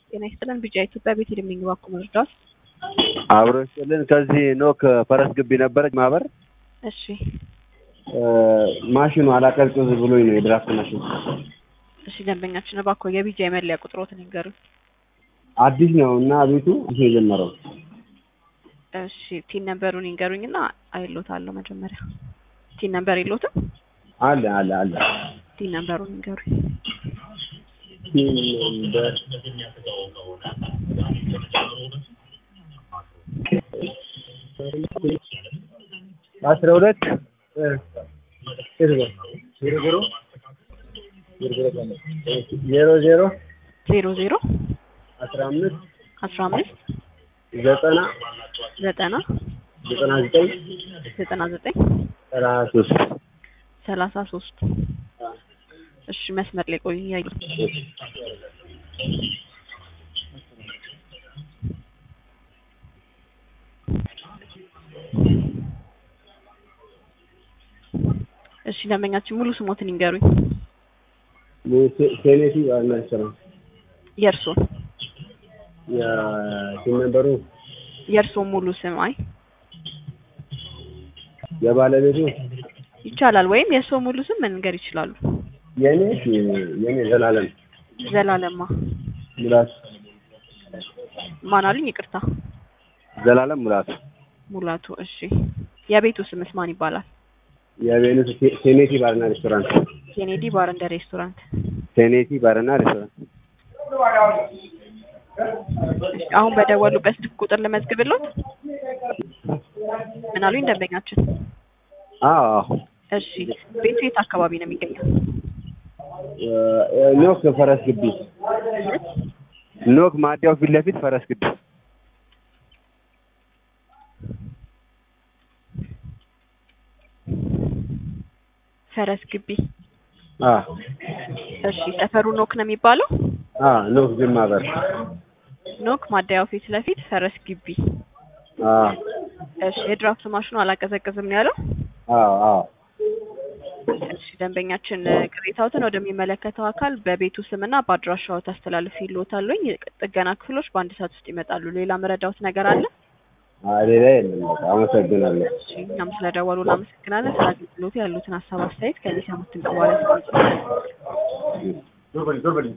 ጤና ይስጥልን። ቢጫ ኢትዮጵያ ቤት የሚንግባኩ መርዳት አብሮ ይስጥልን። ከዚህ ኖክ ፈረስ ግቢ ነበረች ማህበር እሺ ማሽኑ አላቀዝቅዝ ብሎኝ ነው የድራፍት ማሽን እሺ ደንበኛችን እባክዎ የቢጃ የመለያ ቁጥሮትን ይንገሩኝ። አዲስ ነው እና ቤቱ ይሄ የጀመረው እሺ ቲን ነምበሩን ይንገሩኝና አይሎታለሁ መጀመሪያ ቲን ነምበር የሎትም? አለ አለ አለ ቲን ነምበሩን ይንገሩኝ። አስራ ሁለት ዜሮ ዜሮ ዜሮ ዜሮ አስራ አምስት አስራ አምስት ዘጠና ዘጠና ዘጠና ዘጠኝ ዘጠና ዘጠኝ ሰላሳ ሶስት ሰላሳ ሶስት እሺ መስመር ላይ ቆዩ እያዩ እሺ ደንበኛችን ሙሉ ስሞትን ይንገሩኝ። ሴኔቲ አልመሰለ የእርሶን ሲም ነበሩ የእርሶን ሙሉ ስም አይ የባለቤቱ ይቻላል ወይም የእርሶ ሙሉ ስም መንገር ይችላሉ። የኔ የኔ ዘላለም ዘላለማ ሙላት ማን አሉኝ? ይቅርታ ዘላለም ሙላት ሙላቱ። እሺ የቤቱ ስምስ ማን ይባላል? የቤቱ ሴኔቲ ባርና ሬስቶራንት ኬኔዲ ባር እንደ ሬስቶራንት። ሴኔቲ ባርና ሬስቶራንት እሺ አሁን በደወሉበት ስልክ ቁጥር ልመዝግብሎት። ምን አሉኝ ደንበኛችን? አዎ አዎ እሺ ቤቱ የት አካባቢ ነው የሚገኘው? ኖክ ፈረስ ግቢ ኖክ ማዲያው ፊት ለፊት ፈረስ ግቢ ፈረስ ግቢ። አ እሺ ሰፈሩ ኖክ ነው የሚባለው? አ ኖክ ጅማ በር ኖክ ማደያው ፊት ለፊት ፈረስ ግቢ። አ እሺ የድራፍት ማሽኑ አላቀዘቅዝም ነው ያለው? አዎ አዎ እሺ ደንበኛችን ቅሬታዎትን ወደሚመለከተው አካል በቤቱ ስምና በአድራሻው ታስተላልፍ ይልዎታልኝ። ጥገና ክፍሎች በአንድ ሰዓት ውስጥ ይመጣሉ። ሌላ መረዳዎት ነገር አለ? አይ ሌላ የለም። በቃ አመሰግናለሁ። እሺ እኛም ስለደወሉ እናመሰግናለን። ስለ አገልግሎቱ ያሉትን ሀሳብ አስተያየት ከዚህ ሰሙትን በኋላ